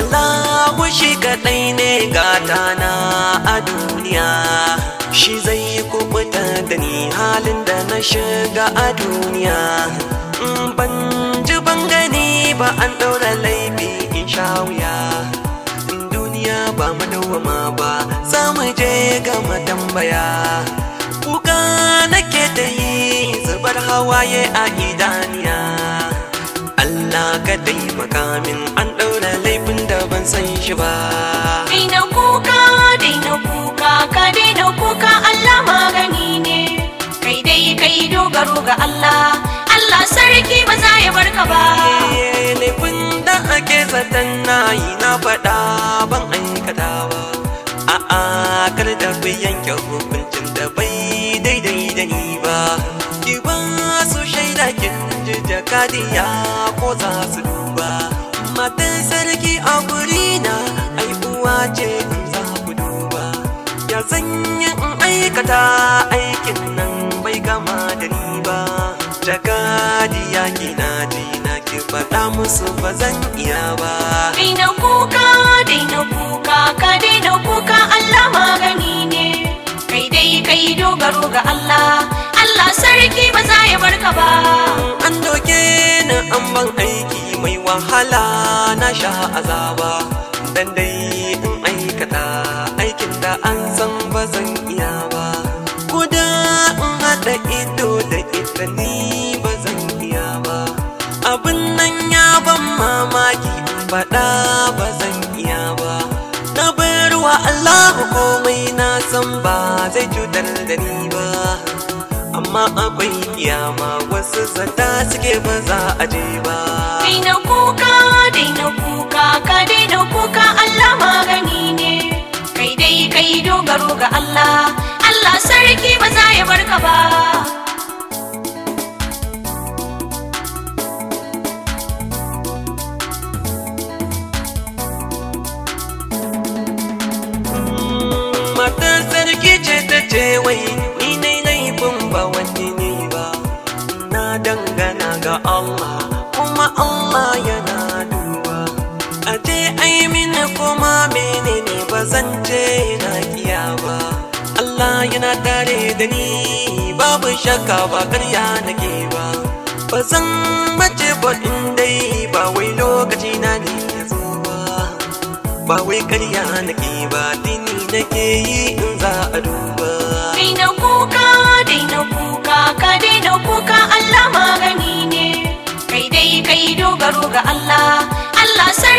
Allahu shi kaɗai ne gata na a duniya shi zai kubuta da ni halin da na shiga a duniya in ban ji ban gani ba an ɗaura laifi in sha wuya in duniya ba mu dawwama ba za mu je ga tambaya kuka nake ta yi zubar hawaye a idaniya Allah ka taimaka min an ɗaura laifin da ban san shi ba Daina kuka, daina kuka, ka daina kuka Allah magani ne. Kai dai kai dogaro ga Allah, Allah sarki ba za ya barka ba. Eh, laifin da ake zaton na yi na faɗa ban aikata ba a'a kar da ku yanke hukuncin da bai daidai da ni ba ki ba su shaida kin ji jakadiya ko za su duba matan sarki a gurina ai uwa ce in za ku duba ya zanyi in aikata aikin nan bai gama da ni ba jakadiya ki na ji na ki faɗa musu ba zan iya ba Daina kuka, daina kuka, ka daina kuka Allah magani ne. Kai dai kai dogaro ga Allah, Allah sarki ba za ya barka ba. an doke ni an ban aiki mai wahala na sha azaba dan dai in aikata aikin da an san ba zan iya ba kuda in haɗa ido da ita ni ba zan iya ba abin nan ya ban mamaki faɗa ba zan iya ba na bayarwa Allah komai na san ba zai cutar da ni ba amma akwai kiyama wasu zata suke ba za a je ba Daina kuka, daina kuka, ka daina kuka Allah magani ne. Kai dai kai dogaro ga Allah, Allah sarki ba za ya barka ba. matar sarki ce ta ce wai ni ne laifin ba wani ne ba na dangana ga Allah kuma Allah yana duba a ce ai mini kuma menene ba zan ce na kiya ba Allah yana tare da ni babu shakka ba karya nake ba ba zan mace ba in dai ba wai lokaci na ne ya zo ba ba wai karya nake ba dini nake yi in za a duba Daina kuka, daina kuka, ka daina kuka Allah magani ne. Kai dai kai dogaro ga Allah, Allah sarki